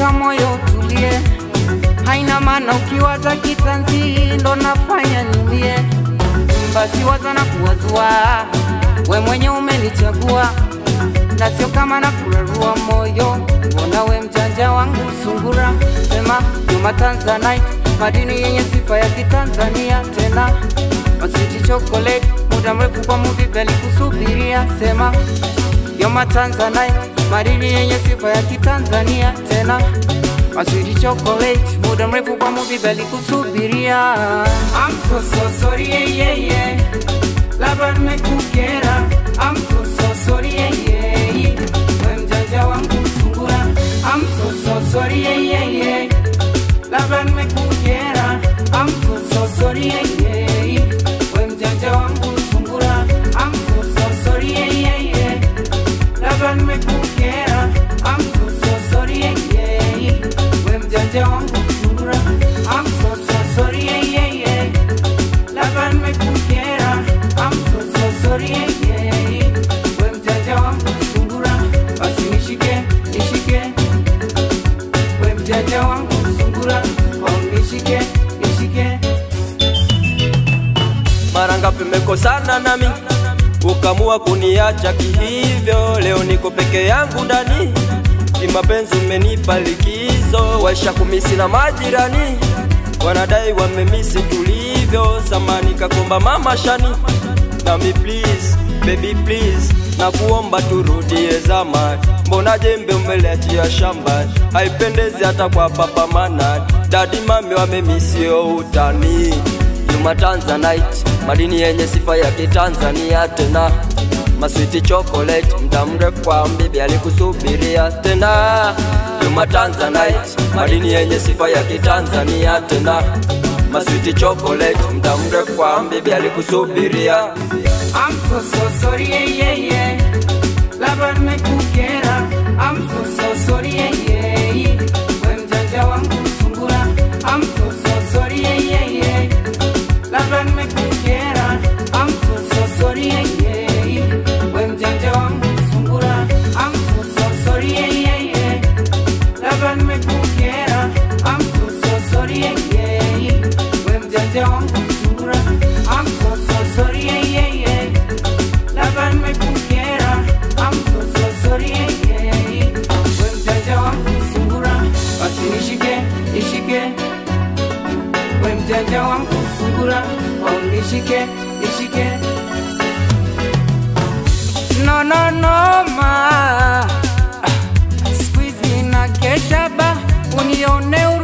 weka moyo utulie, haina maana ukiwaza kitanzi ndo nafanya nilie. Basi waza na kuwazua, we mwenye umenichagua na sio kama na kurarua moyo. Mbona we mjanja wangu sungura, sema Juma Tanzanite, madini yenye sifa ya Kitanzania tena Masiti chocolate, muda mrefu kwa muvipi alikusubiria, sema Juma Tanzanite, madini yenye sifa ya Kitanzania tena Masiti chocolate, muda mrefu kwa muvipi alikusubiria. I'm so so sorry, yeah, yeah, yeah. Labda nimekukera, I'm so so sorry, yeah, yeah, yeah. We mjanja wangu sungura, I'm so so sorry, yeah, yeah, yeah. Labda nimekukera, I'm so so sorry, yeah, yeah, yeah. We mjanja wangu sungura, I'm so so sorry, yeah, yeah, yeah. Labda nimekukera, I'm so so sorry, yeah, yeah, yeah. We mjanja wangu sungura, I'm so so sorry, yeah, yeah, yeah. Labda nimekukera, I'm so so sorry, yeah, yeah, yeah. We mjanja wangu sungura, basi nishike, nishike. We mjanja wangu sungura, oh nishike, nishike. mara ngapi mmekosana nami ukamua kuniacha kihivyo leo niko peke yangu ndani kimapenzi umenipa likizo waisha kumisi na majirani wanadai wamemisi tulivyo samani kakomba mama shani nami please baby please na kuomba turudie zamani mbona jembe umeliachia shamba haipendezi hata kwa papa mana dadi mami wamemisio utani Juma Tanzanite, madini yenye sifa ya Kitanzania tena maswiti chocolate, mda mrefu kwa mbibi alikusubiria tena. Juma Tanzanite, madini yenye sifa ya Kitanzania tena maswiti chocolate, mda mrefu kwa mbibi alikusubiria. I'm so so sorry, yeah, yeah, yeah. Labda nimekukera, I'm so so sorry, yeah, yeah, yeah. We mjanja wangu sungura, I'm so so sorry, yeah, yeah, yeah. Labda nimekukera, I'm so so sorry, yeah, yeah, yeah. We mjanja wangu sungura, I'm so so sorry, yeah, yeah, yeah. Labda nimekukera, I'm so so sorry, yeah, yeah, yeah. We mjanja wangu sungura, I'm so so sorry, yeah, yeah, yeah. Labda nimekukera, I'm so so sorry, yeah, yeah, yeah. We mjanja wangu sungura, basi nishike, nishike. We mjanja wangu sungura, oh nishike, nishike. No, no, no, ma. Squeeze na kesha ba, unione